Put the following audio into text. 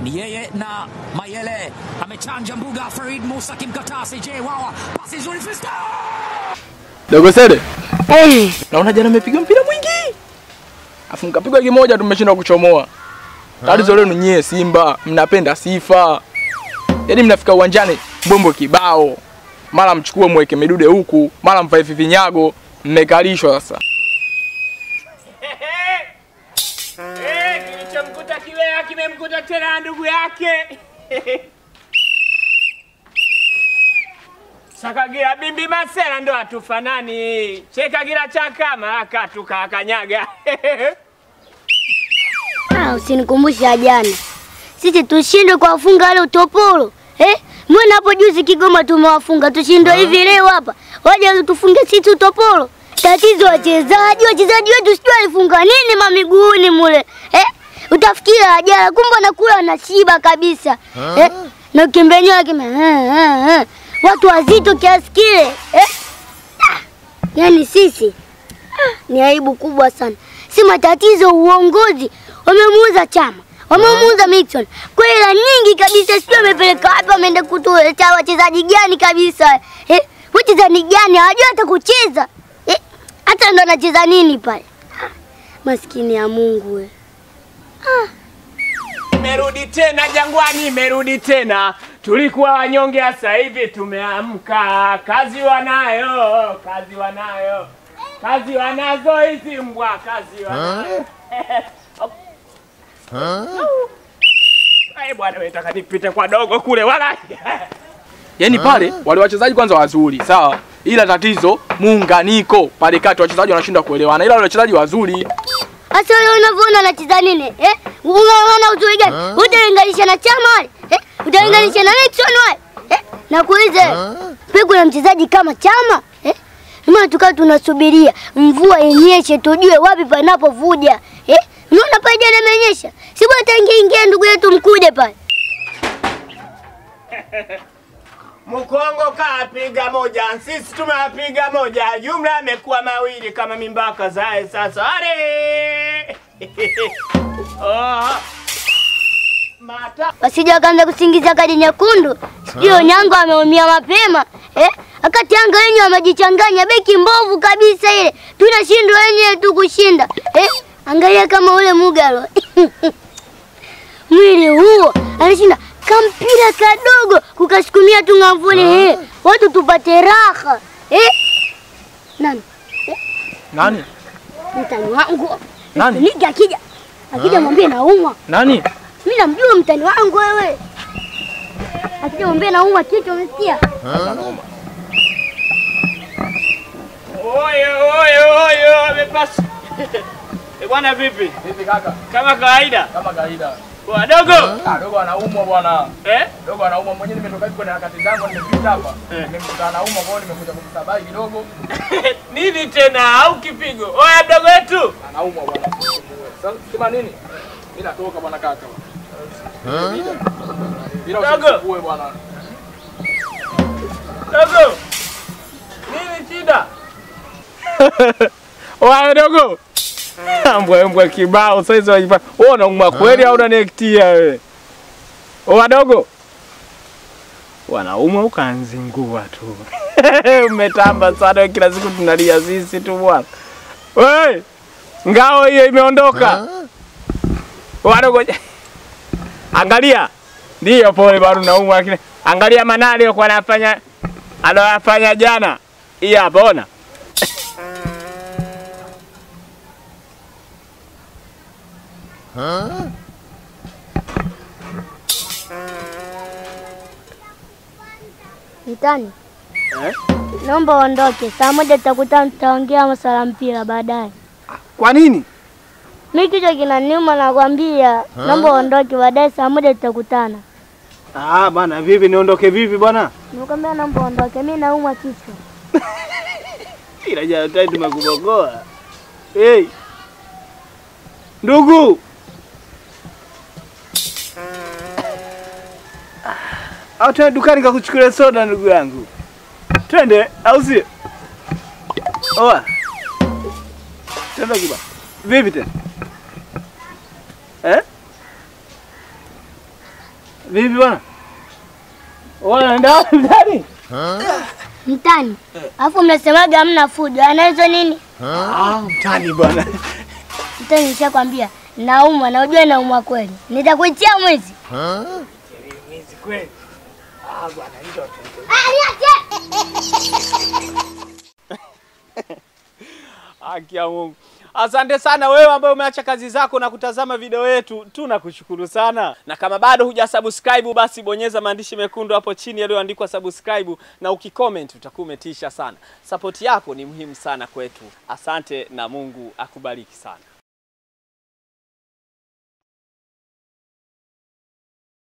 ni yeye na Mayele amechanja mbuga. Farid Musa akimkataa CJ Wawa, pasi nzuri Fisto Dogo Sede. Naona jana mmepiga mpira mwingi. Afu mkapigwa kimoja tumeshindwa kuchomoa. Tatizo lenu nyie Simba mnapenda sifa. Yaani mnafika uwanjani bombo kibao. Mara mchukue mweke midude huku, mara mvae vinyago, mmekalishwa sasa. Eh, kilichomkuta Kilea kimemkuta tena na ndugu yake. Sakagira bimbi masera ndo hatufanani. Chekagira chakama akatuka akanyaga. Ah, usinikumbushe jana. Sisi tushindwe kuwafunga wale utopolo. Eh? Mbona hapo juzi Kigoma tumewafunga tushindwe hivi leo hapa. Waje tufunge sisi utopolo. Tatizo wachezaji, wachezaji wetu sijui walifunga nini mamiguuni mule. Eh? Utafikiria ajala kumbe anakula anashiba kabisa. Eh? Na ukimbenyewa kime eh, eh, eh. Watu wazito kiasi kile. Eh? Ah, Yaani sisi ah, ni aibu kubwa sana. Si matatizo uongozi wamemuuza Chama, wamemuuza Mixon kwa hela nyingi kabisa, sijui wamepeleka wapi, wameenda kutuletea wachezaji gani kabisa eh? Wachezaji gani hawajui hata kucheza eh? Hata ndo anacheza nini pale? Ah, Maskini ya Mungu we. Imerudi tena Jangwani, imerudi tena. Tulikuwa wanyonge, sasa hivi tumeamka. Kazi wanayo, kazi wanayo, kazi wanazo hizi mbwa, kazi wanayo. Ai bwana, wewe nataka nipite kwa dogo kule wala. Yaani pale wale wachezaji kwanza wazuri, sawa? Ila tatizo muunganiko pale kati wachezaji wanashindwa kuelewana. Ila wale wachezaji wazuri. Sasa wewe unavyoona anacheza nini eh? Unaona uzuri gani? Utalinganisha na Chama wale eh? Utalinganisha na Nixon wale eh? Nakuuliza pia kuna mchezaji kama Chama eh? Maana tukawa tunasubiria mvua inyeshe tujue wapi panapovuja eh? Unaona pale jana imenyesha, si bwana tangia ingia ndugu yetu mkude pale Mkongo kapiga moja, sisi tumewapiga moja, jumla amekuwa mawili kama mimbaka zae sasa. Are! oh. Mata wasije wakaanza kusingiza kadi nyekundu, sijui Onyango ameumia mapema eh? Wakati Yanga wenyewe wamejichanganya, beki mbovu kabisa ile, tunashindwa wenyewe tu kushinda eh? Angalia kama ule Mugalo mwili huo anashinda kampira kadogo kukasukumia tu ngavuni eh? Watu tupate raha eh? Nani Nani? mtani wangu Nani? Niki akija akija mwambie naumwa Nani? mimi namjua mtani wangu wewe. Akija mwambie naumwa kichwa, umesikia? Oye, oye, oye, amepasa. Eh, bwana vipi? Vipi kaka? Kama kawaida. Kama kawaida. Wadogo. Ah, dogo anaumwa bwana. Eh? Dogo anaumwa mwenyewe nimetoka hivi kwenye harakati zangu nimepita hapa. Eh. Nimemkuta anaumwa kwa hiyo nimekuja kumsabai kidogo. Nini tena au kipigo? Oya mdogo wetu. Anaumwa bwana. Sasa sema nini? Mimi natoka bwana kaka. Bila Dogo. usikuue bwana. Dogo. Nini shida? Oya dogo. Mbwa mbwa kibao sasa hizo wajipa. Wewe unaumwa kweli au unaniektia wewe? Oya dogo. Wanaumwa ukanzingua tu. Umetamba sana kila siku tunalia sisi tu bwana. Wewe ngao hiyo imeondoka. Wadogo. Angalia. Ndiyo pole bado naumwa lakini angalia manali alikuwa anafanya aliyofanya jana. Hii hapa ona. Mtani, naomba uondoke. Saa moja tutakutana, tutaongea masuala ya mpira baadaye. Kwa nini? Mimi kichwa kinaniuma, nakwambia. Naomba uondoke, baadaye saa moja tutakutana. Ah, bana vipi niondoke vipi bwana? Nimekwambia naomba uondoke, mimi naumwa kichwa. Ila jana tayari tumekubogoa. Hey. Ndugu. Au twende dukani kakuchukulia soda ndugu yangu. Twende au sio? Oa. Twende kiba. Vipi tena? Eh? Vipi bwana? Wanaenda wapi mtani? Mtani. Alafu mnasemaga hamna fujo. Ana hizo nini? Ah, mtani bwana. Mtani nishakwambia naumwa na ujue naumwa kweli. Nitakuitia mwizi. Mwizi kweli. Ah bwana, hizo tu. Ah, niache! Haki ya Mungu. Asante sana wewe ambaye umeacha kazi zako na kutazama video yetu, tunakushukuru sana. Na kama bado hujasubscribe, basi bonyeza maandishi mekundu hapo chini yaliyoandikwa subscribe, na ukicomment utakuwa umetisha sana. Support yako ni muhimu sana kwetu. Asante na Mungu akubariki sana.